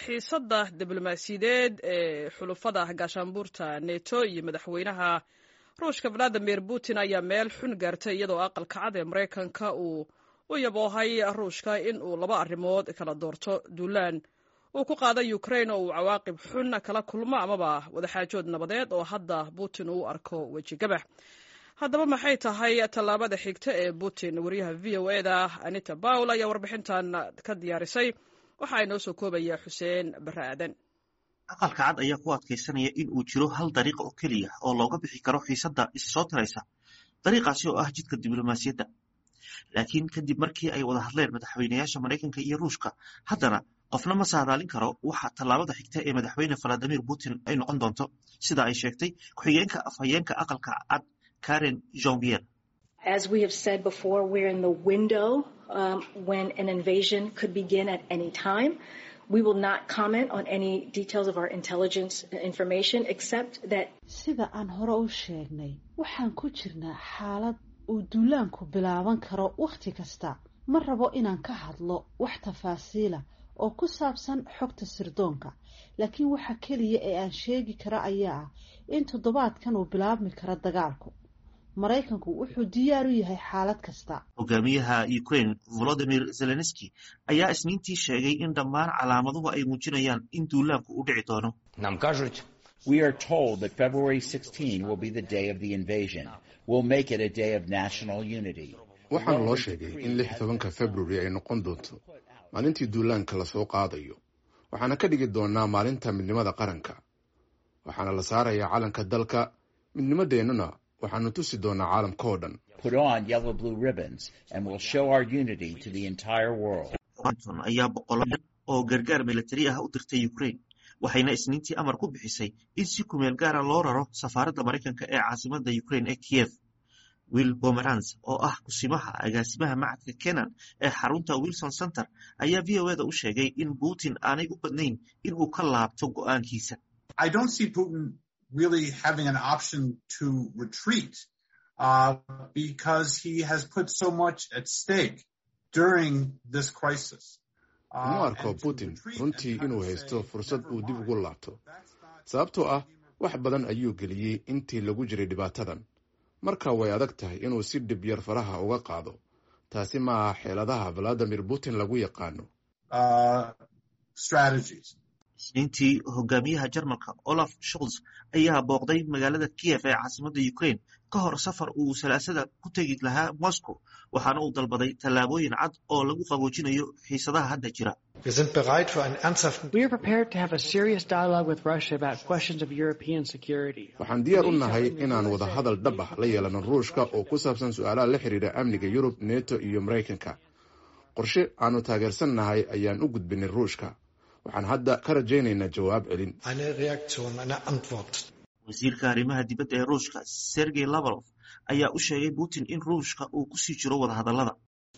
xiisadda diblomaasiyadeed ee xulufada gaashaanbuurta neto iyo madaxweynaha ruushka valadimir putin ayaa meel xun gaartay iyadoo aqalka cad ee maraykanka uu u yaboohay ruushka in uu laba arrimood kala doorto duulaan uu ku qaaday ukrain oo uu cawaaqib xun kala kulmo amaba wadaxaajood nabadeed oo hadda putin uu arko wejigabax haddaba maxay tahay tallaabada xigta ee putin wariyaha v o eda anita bawl ayaa warbixintan ka diyaarisay waxa inoo soo koobaya xuseen bare aadan aqalka cad ayaa ku adkaysanaya in uu jiro hal dariiq oo keliya oo looga bixi karo xiisadda isa soo tiraysa dariiqaasi oo ah jidka diblomaasiyadda laakiin kadib markii ay wada hadleen madaxweynayaasha maraykanka iyo ruushka haddana qofna ma saadaalin karo waxa tallaabada xigta ee madaxweyne valadimir putin ay noqon doonto sida ay sheegtay ku-xigeenka afhayeenka aqalka cad karen jonvier As we have said before, we're in the window um, when an invasion could begin at any time. We will not comment on any details of our intelligence information except that sida aan hore u sheegnay waxaan ku jirnaa xaalad uu duulaanku bilaaban karo wakhti kasta ma rabo inaan ka hadlo wax tafaasiila oo ku saabsan xogta sirdoonka laakiin waxa keliya ee aan sheegi kara ayaa ah in toddobaadkan uu bilaabmi karo dagaalku maraykanku wuxuu diyaar u yahay xaalad kasta hogaamiyaha ukraine volodimir zelenski ayaa isniintii sheegay in dhammaan calaamaduhu ay muujinayaan in duulaanku u dhici doono Нам кажуть, We are told that February 16 will be the day of the invasion. We'll make it a day of national unity. waxaana loo sheegay in lix tobanka february ay noqon doonto maalintii duulaanka lasoo qaadayo waxaana ka dhigi doonaa maalinta midnimada qaranka waxaana la saarayaa calanka dalka midnimadeennuna waxaanu tusi doonaa caalamka oo dhan Put on yellow blue ribbons and we'll show our unity to the entire world. washington ayaa boqolo dhan oo gargaar militari ah u dirtay ukraine waxayna isniintii amar ku bixisay in si kumeel gaara loo raro safaaradda maraykanka ee caasimadda ukraine ee kiev will pomerans oo ah kusimaha agaasimaha macadka kenan ee xarunta wilson center ayaa v o eda u sheegay in putin aanay u badnayn in uu ka laabto go'aankiisa I don't see Putin really having an option to retreat uh, because he has put so much at stake during this crisis. Uh, uma arko and to putin retreat runtii and kind inuu of haysto say, fursad uu dib ugu laabto "That's not sababtoo ah wax badan ayuu geliyey intii lagu jiray dhibaatadan marka way adag tahay inuu si dhib yar faraha uga qaado taasi ma aha xeeladaha valadimir putin lagu yaqaano uh, strategies. isniintii hogaamiyaha jarmalka olaf scholz ayaa booqday magaalada kiev ee caasimadda ukraine ka hor safar uu salaasada ku tegi lahaa moscow waxaana uu dalbaday tallaabooyin cad oo lagu qaboojinayo xiisadaha hadda jira Wir sind bereit für einen ernsthaften We are prepared to have a serious dialogue with Russia about questions of European security. waxaan diyaar u nahay inaan wada hadal dhab ah la yeelano ruushka oo ku saabsan su-aalaha la xiriira amniga yurub neto iyo maraykanka qorshe aanu taageersannahay ayaan u gudbinay ruushka waxaan hadda ka rajaynaynaa jawaab celin eine Reaktion, eine Antwort. wasiirka arrimaha dibadda ee ruushka sergey lavrov ayaa u sheegay putin in ruushka uu kusii jiro wadahadallada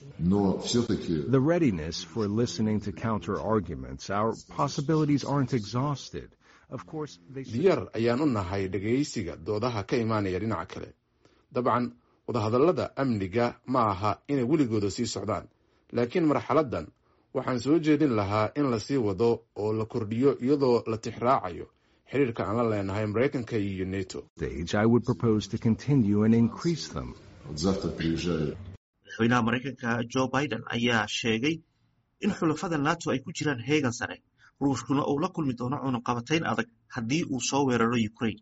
Но все-таки The readiness for listening to counter arguments. Our possibilities aren't exhausted. Of course, they should diyaar ayaan u nahay dhegaysiga doodaha ka imaanaya dhinaca kale dabcan wadahadallada amniga ma aha inay weligooda sii socdaan laakiin marxaladdan waxaan soo jeedin lahaa in lasii wado oo la kordhiyo iyadoo la tixraacayo xiriirka aan la leenahay maraykanka iyo neto stage. I would propose to continue and increase them. вот завтра приезжаю madaxweynaha maraykanka joe biden ayaa sheegay in xulafada nato ay ku jiraan heegan sare ruushkuna uu la kulmi doono cunaqabatayn adag haddii uu soo weeraro ukraine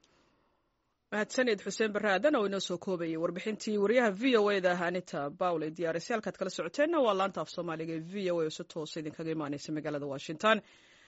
mahadsanid xuseen bare aadan oo inoo soo koobayay warbixintii wariyaha v o eda anita bawl ee diyaarisay halkaad kala socoteenna waa laanta af soomaaliga ee v o a oo si toosa idinkaga imaaneysa magaalada washington